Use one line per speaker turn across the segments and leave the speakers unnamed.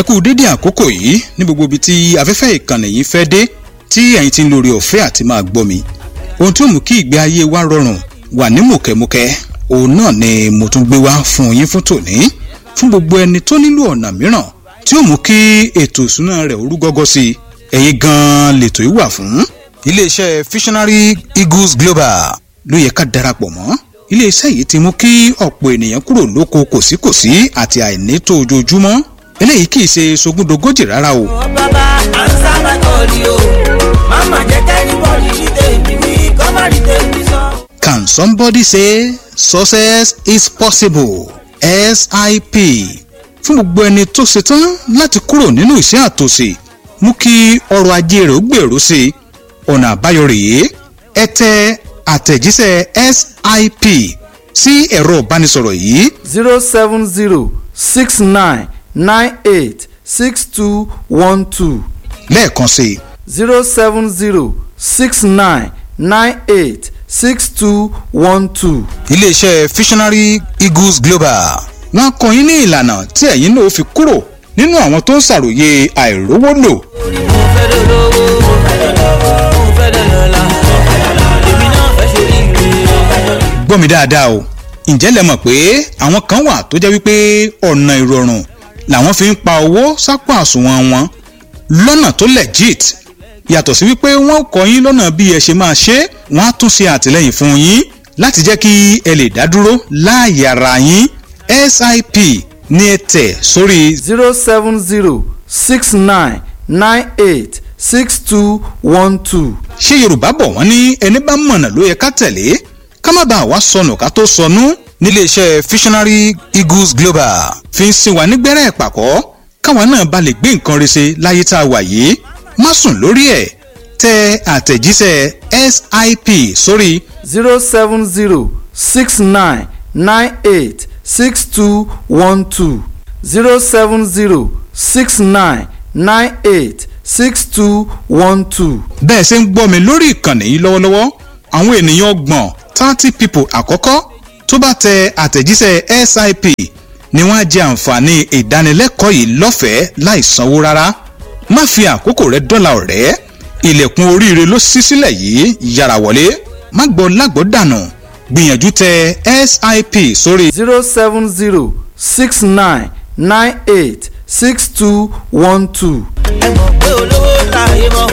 kú dédé àkókò yìí ní gbogbo ibi tí afẹ́fẹ́ ìkànnì yìí fẹ́ dé tí ẹ̀yin ti ń lórí ọ̀fẹ́ àti máa gbọ́ mi ohun tí ó mú kí ìgbé ayé wa rọrùn wà ní mùkẹ́mùkẹ́ òun náà ni mo tún gbé wá fún yín fún tòní fún gbogbo ẹni tó nílò ọ̀nà mìíràn tí ó mú kí ètò ìsúná rẹ̀ orú gọ́gọ́ sí i ẹ̀yin gan-an lètò yìí wà fún iléeṣẹ́ visionary eagles global ló yẹ ká darapọ̀ mọ́ iléeṣẹ́ yìí ti mú kí ọ̀pọ̀ ènìyàn kúrò lóko kòsíkòsí àti àìnító ojoojúmọ́ eléyìí kì í ṣe sogúndogójì rárá o.
Ó bàbá ansa my call o. Mama jẹ́ kẹ́nìbọ̀dì ní tèmi wí, kọ́ má rí tèmi sọ.
Can somebody say success is possible? SIP fún gbogbo ẹni tó ṣetán láti kúrò nínú ìṣẹ́ àtòsí mú kí ọrọ̀ ajé rẹ̀ ó gbèrú sí i ọ̀nà àbáyọ rèé ẹ tẹ àtẹ̀jíṣẹ́ SIP sí ẹ̀rọ ìbánisọ̀rọ̀ yìí
zero seven zero six nine nine eight six two one two
lẹ́ẹ̀kan sí i
zero seven zero six nine nine eight six two one two.
iléeṣẹ́ visionary eagles global wọ́n kọ́ yín ní ìlànà tí ẹ̀yin náà fi kúrò nínú àwọn tó ń ṣàròyé àìrówó lò
Orí mo fẹ́ lọ lówó, mo fẹ́ lọ lówó, mo fẹ́ lọ lọ́la. Èmi náà fẹ́ ṣorí ire.
gbọ́ mi dáadáa o ǹjẹ́ lẹ mọ̀ pé àwọn kan wà tó jẹ́ wípé ọ̀nà ìrọ̀rùn làwọn fi ń pa owó sápò àsùnwọ̀n wọn lọ́nà tó legit yàtọ̀ sí wípé wọ́n kọ́ yín lọ́nà bí ẹ ṣe máa ṣe wọ́n á tún ṣe àtìlẹ́yìn fún yín láti jẹ́ kí ẹ lè dá dúró láàyè ara yín sip ní ẹ tẹ̀ sórí
zero seven zero six nine nine eight six two one two.
ṣé yorùbá bọ̀ wọ́n ní ẹni bá mọ̀nà ló yẹ ká tẹ̀lé ká má bàa wá sọnù ká tó sọnù níléeṣẹ́ visionary eagles global fi ń sin wa nígbẹ́rẹ́ ìpàkọ́ káwa náà bá lè gbé nǹkan rẹ̀ ṣe láyé tá a wà yìí má sùn lórí ẹ̀ tẹ àtẹ̀jíṣẹ́ sip sórí
zero seven zero six nine nine eight six two one two zero seven zero six nine nine eight six two one two.
bẹ́ẹ̀ ṣe ń gbọ́ mi lórí ìkànnì yìí lọ́wọ́lọ́wọ́ àwọn ènìyàn ọgbọ̀n thirty people àkọ́kọ́ tó bá tẹ àtẹ̀jíṣẹ́ sip ni wọ́n á jẹ àǹfààní ìdánilẹ́kọ̀ọ́ yìí lọ́fẹ̀ẹ́ láì sanwó rárá má fi àkókò rẹ dọ́là ọ̀rẹ́ ilẹ̀kùn oríire ló ṣí sílẹ̀ yìí yára wọlé má gbọ́ lágbọ́ dànù gbìyànjú tẹ sip sórí
zero seven zero six nine nine eight six two one two.
Ẹ mọ̀ pé olówó láàyè mọ́.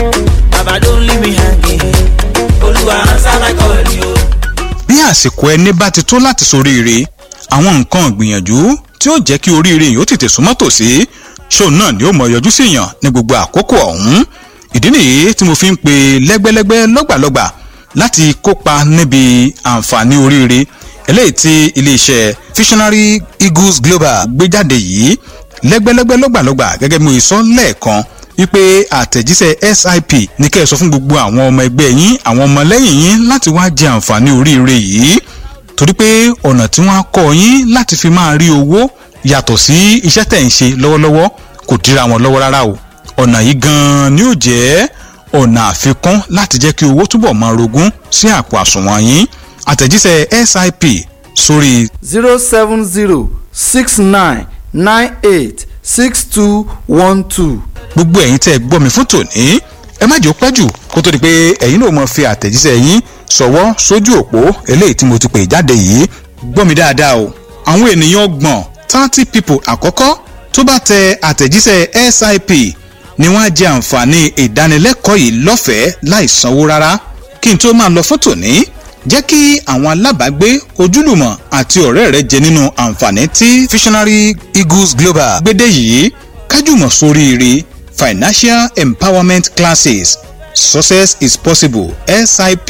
Bàbá ló ń lé mi hàngé. Olúwa ansa my call o.
bí àsìkò ẹni bá ti tó láti soríire àwọn nǹkan ìgbìyànjú tí ó jẹ́ kí oríire yìí ó tètè súnmọ́ tòsí ṣóun náà ni ó mọ yọjú sí yàn ní gbogbo àkókò ọ̀hún ìdí nìyí tí mo fi ń pe lẹ́gbẹ́lẹ́gbẹ́ lọ́gbàlọ́gbà láti kópa níbi àǹfààní oríire eléyìí tí iléeṣẹ́ visionary eagles global gbé jáde yìí lẹ́gbẹ́lẹ́gbẹ́ lọ́gbàlọ́gbà gẹ́gẹ́ bí mo sọ lẹ́ẹ̀kan wípé àtẹ̀jíṣẹ́ sip ní kẹ́ ẹ sọ fún gbogbo àwọn ọmọ ẹgbẹ́ yín àwọn ọmọ lẹ́yìn yín láti wá jẹ àǹfààní oríire yìí torí pé ọ̀nà tí wọ́n á kọ́ yín láti fi máa rí owó yàtọ̀ sí iṣẹ́ tẹ̀ ń ṣe lọ́wọ́lọ́wọ́ kò dira wọn lọ́wọ́ rárá o ọ̀nà yìí gan-an ni ó jẹ́ ọ̀nà àfikún láti jẹ́ kí owó túbọ̀ máa rogún sí àpò àsùnwọ̀n yín àtẹ̀jíṣẹ́ sip sórí
zero seven zero six nine nine eight six two one two.
gbogbo ẹ̀yin tẹ́ ẹ gbọ́ mi fún tòní ẹ má jẹ́ ó pẹ́ jù kó tó di pé ẹ̀yin náà mọ̀ fi àtẹ̀jíṣẹ́ yín ṣọwọ́ sójú òpó eléyìí tí mo ti pè jáde yìí gbọ́ mi dáadáa o àwọn ènìyàn ọgbọ̀n thirty people àkọ́kọ́ tó bá tẹ àtẹ̀jíṣẹ́ sip ni wọ́n á jẹ àǹfààní ìdánilẹ́kọ̀ọ́ yìí lọ́fẹ̀ẹ́ láì sanwó rárá kí n tó máa lọ fún tòní jẹ́ kí àwọn alábàágbé ojúlùmọ̀ àti ọ̀rẹ́ rẹ jẹ nínú àǹfààní tí visionary eagles global gbédè yìí kájùmọ̀ sóríire financial empowerment classes success is possible sip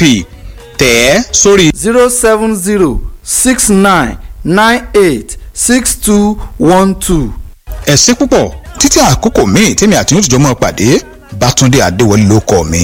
tẹ̀ ẹ́ sórí
zero seven zero six nine nine eight six two one two.
ẹ ṣé púpọ̀ títí àkókò míì tèmi àti yóò tìjọ́ mọ́ pàdé bátúndé adéwọlé ló kọ́ mi